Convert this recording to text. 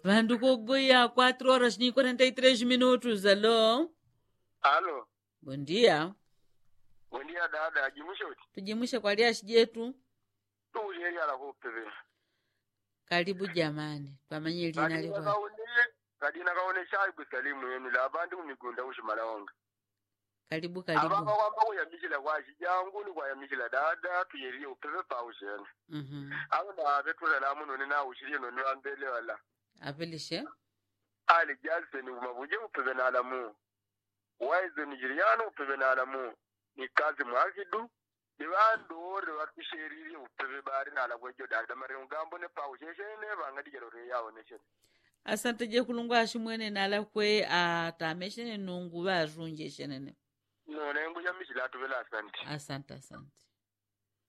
vandu kogoya 4 horas ni 43 minutos alô Alo, bom dia bom dia dada, jimushoti. tujimushe kwa liashi jetu Tuulieri ala kupeve. karibu jamani pamanye lina Kadina liwa kaone, kadina kaone shayi kusalimu yenu la abantu mumigunda ushimalaonga. karibu Ababa karibu kwamba kuyamishila kwashi jangu ni kwayamishila dada tuyerie upeve paushene. Mhm. Abo na betula la muno ni na ushirie no ni ambele wala. apelishe Ali jalse ni umabuje upeve na alamu. Waize ni jiriano upeve na alamu. Ni kazi mwakidu. Ni bandu ore watusherire upeve bari na alagwejo dada mari ngambo ne paushene bangadi jalo re yawo ne shene. asante je kulungu ashimwene nala kwe atameshene nungu varunje shenene none nguyamishila atuvela asante asante asante